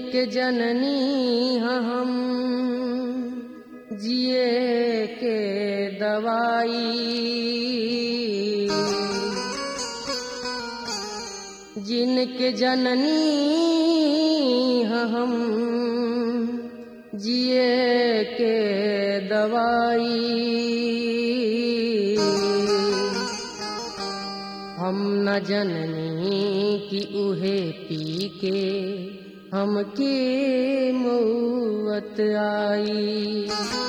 जिनके जननी हम जिए के दवाई जिनके जननी हम जिए के दवाई हम न जननी कि उहे पी के हमके मौत आई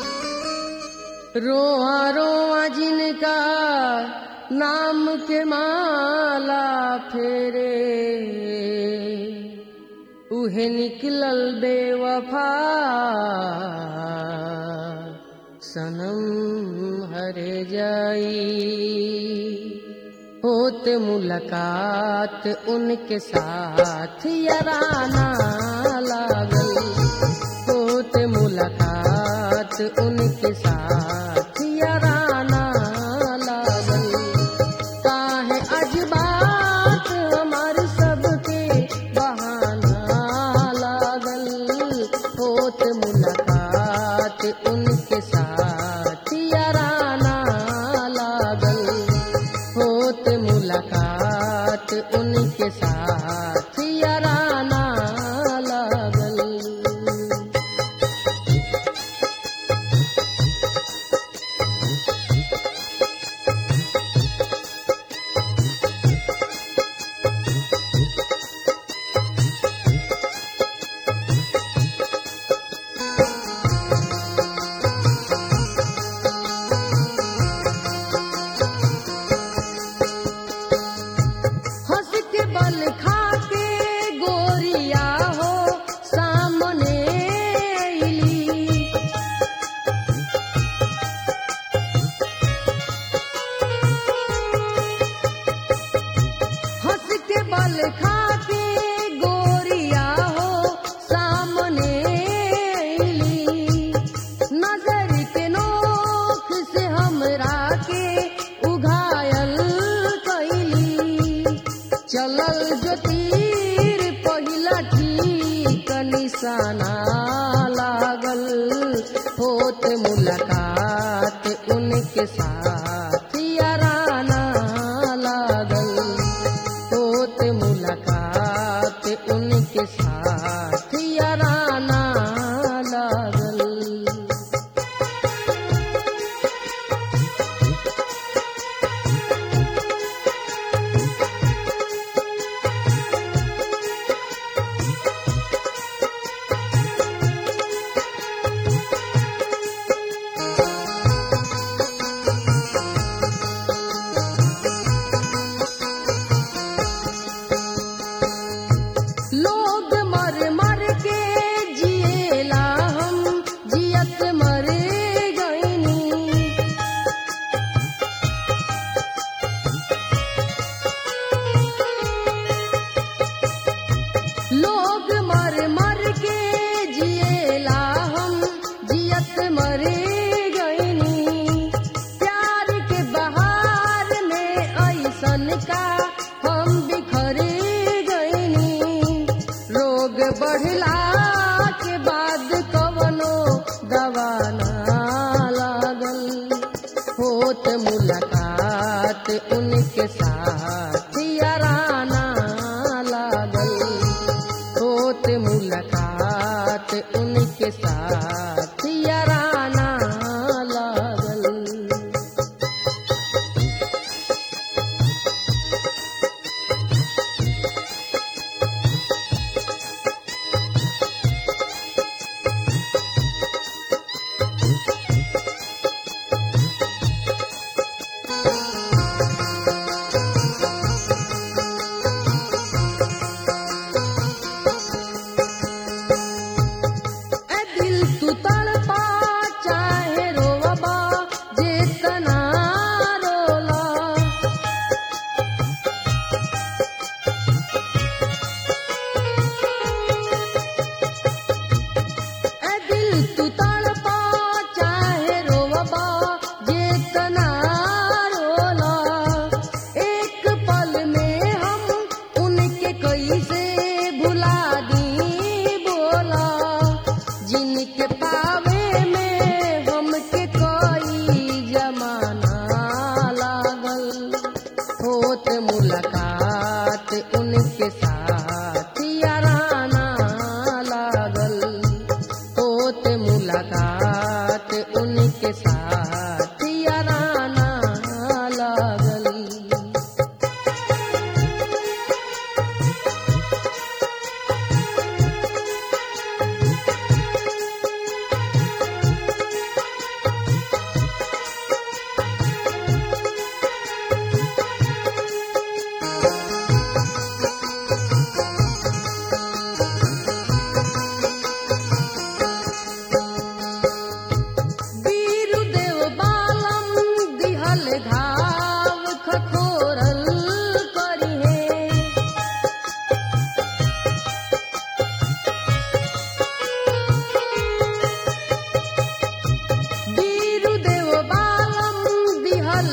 रोआ रोआ जिनका नाम के माला फेरे उहे निकलल बेवफा सनम हरे जाई होत मुलाकात उनके साथ यराना लागल होत मुलाकात उनके साथ यराना लागल काहे अजबात हमार सबके बहाना लागल होत मुलाकात उनके साथ यराना लागल होत मुलाकात उनके साथ यराना लागल हंस के बल खा के गोरिया हो सामने अइली हंस के बल खा के गोरिया हो सामने अइली नजर के नोख से हमरा के उघायल कैली चलल जो तीर पहिला ठीक निशाना लागल होत मुलाकात उनके साथ याराना लागल होत मुलाकात उनके साथ याराना लागल लोग मर मर के जिएला हम जियत मर गईनी लोग मर मर के जिएला हम जियत मर गईनी प्यार के बहार में ऐसन का हम बिखर गईनी रोग बढ़ला के बाद कवनो दवा ना लागल होत मुलाकात उनके साथ याराना लागल होत मुलाकात उनके साथ याराना लागल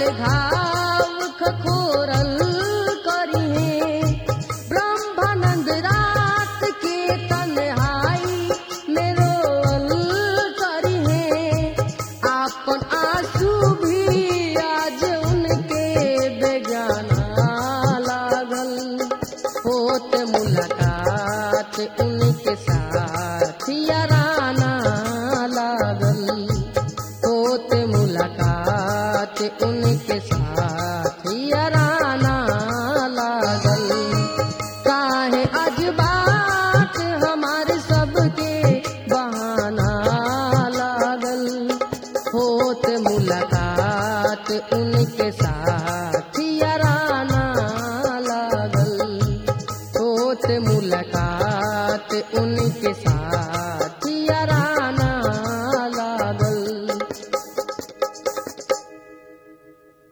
घाव खखोरल करिहे ब्रह्मानंद रात के तन्हाई में रोअल करिहे आपन आंसू भी आज उनके बेगाना लागल होत मुलाकात उनके साथ याराना लागल होत मुलाकात उनके साथ याराना लागल काहे आज बात हमारे सबके बहाना लागल होत मुलाकात उनके साथ याराना लागल होत मुलाकात उनके